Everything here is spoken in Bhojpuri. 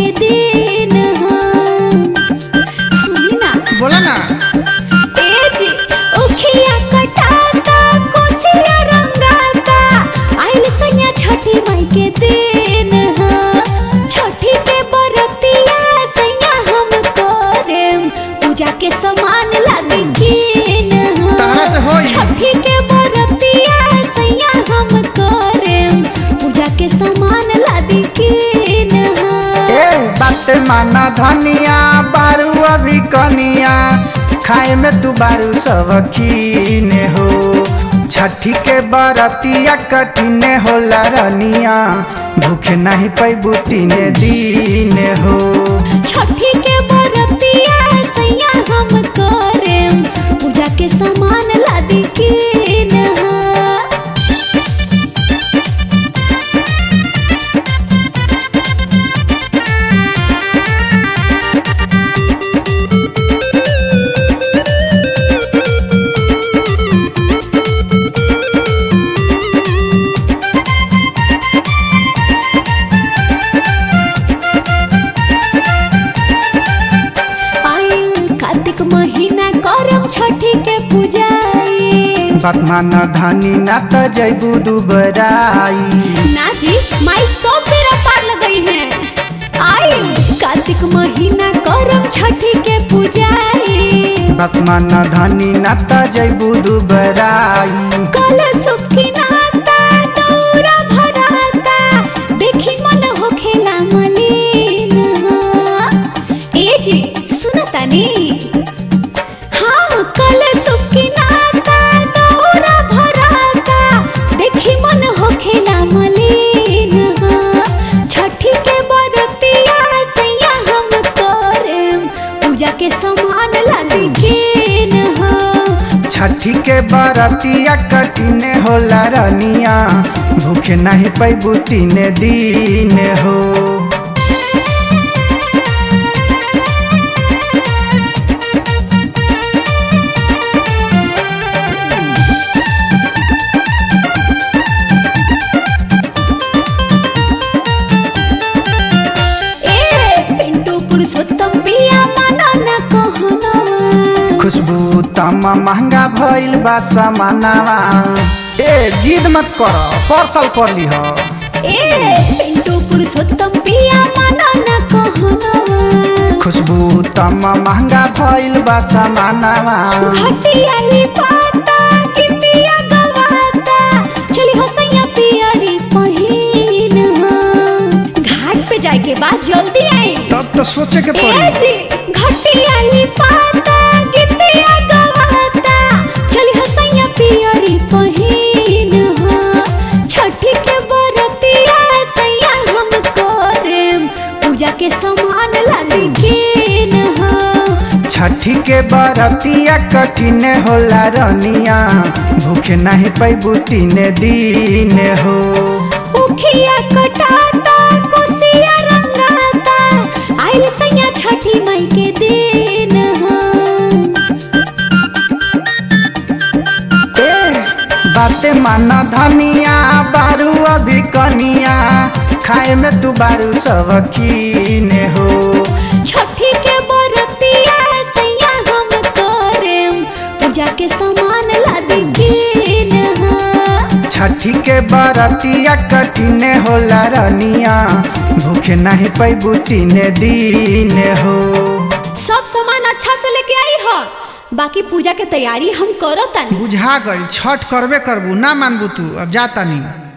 दिन हो सुनी ना बोला ना ए जी उखिया कटाता कोसिया रंगाता आइल सैया छठी माई के दिन हो छठी के बरतिया सैया हम करेम पूजा के समान लागे किन हो तहरा से होई। छठी के बरतिया सैया हम करेम पूजा के समान लागे किन हो ए बात माना धनिया बारू अभी कनिया खाए में तू बारू सब कीने हो छठी के बरतिया कठिने होला रनिया भूखे नहीं पैबू तीने दीने हो छठी के बरतिया सैया हम करेम पूजा के सामान लादी किन हो आइल कार्तिक महीना करम छठी के पूजाई बात माना धनी ना त जैबू दुबराई ना जी माई सब बेरा पार लगई है आइल कार्तिक महीना करम छठी के पूजाई बात माना धनी ना त जैबू दुबराई कल सुखी नाता दौरा भराता देखी मन हो खेला मलिन ए जी सुनता नी हाँ कल सुखी नाता दौरा भराता देखी मन हो खेला मलिन छठी के बरतिया सैया हम करेम पूजा के समान लादी किन हो छठी के बरतिया कठिने होला रनिया भूखे नहीं पैबू तीने दीने हो ए पिंटू पुरुषोत्तम पिया माना न कहना खुशबू तमा महंगा भइल बा सामानवा ए जिद मत कर परसल कर लीह ए पिंटू पुरुषोत्तम पिया माना न कहना खुशबू तमा महंगा भइल बा सामानवा घटियाली पाता कितिया गवाता चली हो सैया पियरी पहिन घाट पे जाए के बाद जल्दी आई तब तो सोचे के ए पड़ी जी घटियाली पाता कितिया गवाता चली हो सैया पियरी पहिन हो छठी के बरतिया सैया हम करेम पूजा के समान लादी किन हो छठी के बरतिया कठिने होला रनिया भूखे नहीं पैबू तीने दीने हो उखिया कटाता कोसिया रंगाता आइल सैया छठी माई के दिन हो ए बाते माना धनिया बारू अभी कनिया खाए में तू बारू सब कीने हो छठी के बरतिया सैया हम करेम पूजा के समान लादी किन हो छठी के बरतिया कठिने होला रनिया भूखे नहीं पैबू तीने दीने हो सब सामान अच्छा से लेके आई हो बाकी पूजा के तैयारी हम करो तनी बुझा गई छठ करबे करबू ना मानबू तू अब जाता नहीं